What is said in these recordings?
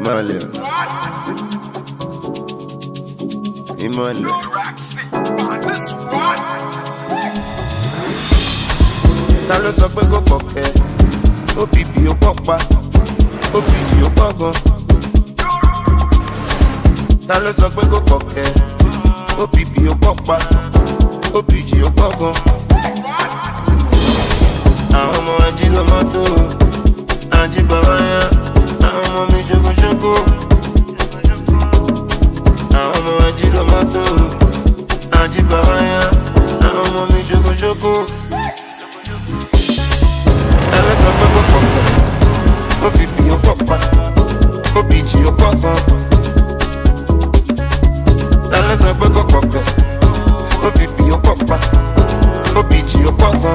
ìmọ̀lẹ̀ ìmọ̀lẹ̀. ta ló sọ pé kò kọ̀kẹ́ obp ó pọ̀ pa opg ó pọ̀ gan. ta ló sọ pé kò kọ̀kẹ́ opp ó pọ̀ pa opg ó pọ̀ gan. àwọn ọmọ ají ló mọ́tò ají bàbá yá àwọn ọmọ mi ṣokoṣoko. àwọn ọmọ ají ló mọ́tò ají bàbá yá àwọn ọmọ mi ṣokoṣoko. ẹlẹ́ sọ pé kò kọ̀kẹ́ opp ó pọ̀ pa opg ó pọ̀ gan. ẹlẹ́ sọ pé kò kọ̀kẹ́ opp ó pọ̀ pa opg ó pọ̀ gan.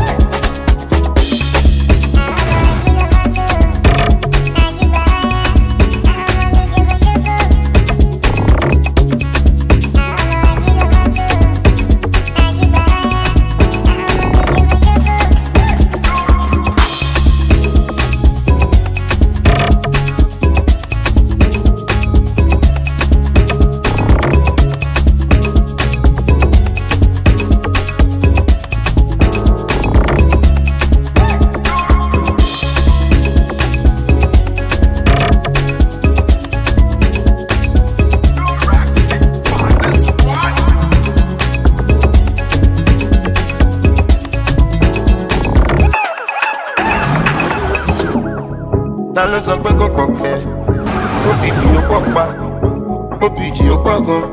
ta ló sọ pé kò kọ̀kẹ́ opp ó pọ̀ pa opg ó pọ̀ gan.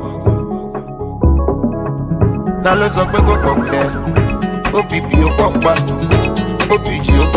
ta ló sọ pé kò kọ̀kẹ́ opp ó pọ̀ pa opg ó